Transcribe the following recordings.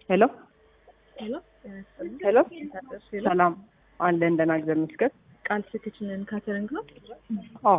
ሄሎ ሄሎ ሄሎ፣ ሰላም አለ እንደና እግዚአብሔር ይመስገን። ቃል ሴቶችን ካተሪንግ ነው። አዎ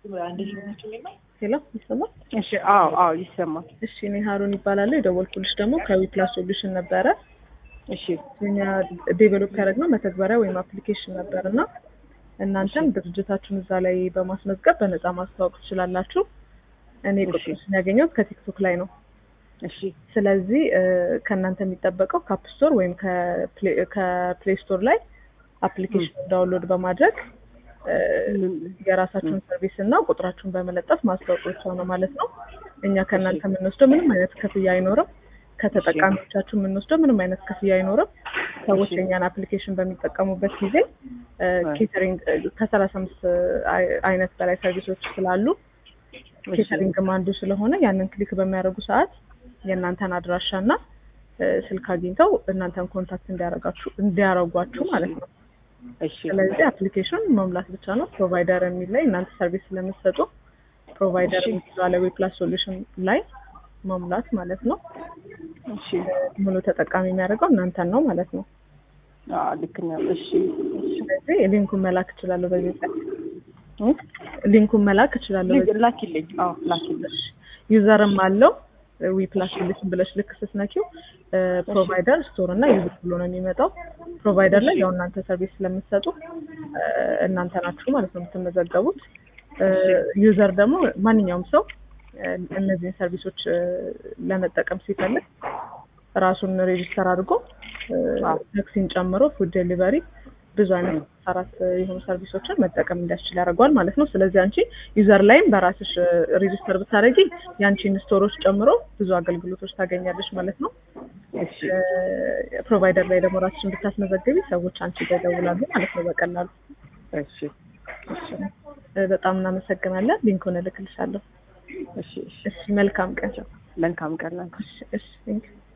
ሄሎ ይሰማል? እሺ፣ አዎ አዎ ይሰማል። እሺ እኔ ሀሩን ይባላለሁ። የደወልኩልሽ ደግሞ ከዊፕላስ ሶሉሽን ነበረ። እሺ እኛ ዴቨሎፕ ያደረግነው መተግበሪያ ወይም አፕሊኬሽን ነበር እና እናንተም ድርጅታችሁን እዛ ላይ በማስመዝገብ በነፃ ማስተዋወቅ ትችላላችሁ። እኔ እሺ። ቁጥሮችን ያገኘሁት ከቲክቶክ ላይ ነው። እሺ ስለዚህ እ፣ ከእናንተ የሚጠበቀው ከአፕ ስቶር ወይም ከፕሌይ ስቶር ላይ አፕሊኬሽን ዳውንሎድ በማድረግ እ፣ የራሳችሁን ሰርቪስ እና ቁጥራችሁን በመለጠፍ ማስታወቅ ብቻ ነው ማለት ነው። እኛ ከእናንተ የምንወስደው ምንም አይነት ክፍያ አይኖርም። ከተጠቃሚዎቻችሁ የምንወስደው ምንም አይነት ክፍያ አይኖርም። ሰዎች እሺ። የኛን አፕሊኬሽን በሚጠቀሙበት ጊዜ ኬተሪንግ ከሰላሳ አምስት አይነት በላይ ሰርቪሶች ስላሉ ኬተሪንግም አንዱ ስለሆነ ያንን ክሊክ በሚያደርጉ ሰዓት የእናንተን አድራሻ እና እ፣ ስልክ አግኝተው እናንተን ኮንታክት እንዲያረጋችሁ እንዲያረጓችሁ ማለት ነው። እሺ ስለዚህ አፕሊኬሽን መሙላት ብቻ ነው። ፕሮቫይደር የሚል ላይ እናንተ ሰርቪስ ስለምትሰጡ ፕሮቫይደር እሺ። የሚባለው ዌፕላስ ሶሉሽን ላይ መሙላት ማለት ነው። እሺ ሙሉ ተጠቃሚ የሚያደርገው እናንተን ነው ማለት ነው። አዎ ልክ ነው። እሺ እሺ ስለዚህ ሊንኩን መላክ እችላለሁ በዚህ ቀን እ? ሊንኩን መላክ እችላለሁ በዚህ ልክ- ላኪልኝ። አዎ ላኪልኝ። ዩዘርም አለው ዊፕላስ ሶሉሽን ብለሽ ልክ ስትነኪው ፕሮቫይደር ስቶር እና ዩዘር ብሎ ነው የሚመጣው። ፕሮቫይደር ላይ ያው እናንተ ሰርቪስ ስለምትሰጡ እ፣ እናንተ ናችሁ ማለት ነው የምትመዘገቡት። ዩዘር ደግሞ ማንኛውም ሰው እ፣ እነዚህን ሰርቪሶች እ፣ ለመጠቀም ሲፈልግ ራሱን ሬጂስተር አድርጎ እ፣ አዎ። ታክሲን ጨምሮ ፉድ ዴሊቨሪ ብዙ አይነት አራት የሆኑ ሰርቪሶችን መጠቀም እንዲያስችል ያደርገዋል ማለት ነው። ስለዚህ አንቺ ዩዘር ላይም በራስሽ ሬጂስተር ብታደርጊ የአንቺን ስቶሮች ጨምሮ ብዙ አገልግሎቶች ታገኛለሽ ማለት ነው። እሺ ፕሮቫይደር ላይ ደግሞ ራስሽን ብታስመዘግቢ ሰዎች አንቺ ጋር ይደውላሉ ማለት ነው በቀላሉ። እሺ እ፣ በጣም እናመሰግናለን። ሊንኩን እልክልሻለሁ። እሺ እሺ እሺ፣ መልካም ቀን። መልካም ቀን ላንቺ። እሺ፣ እሺ፣ ቴንክ ዩ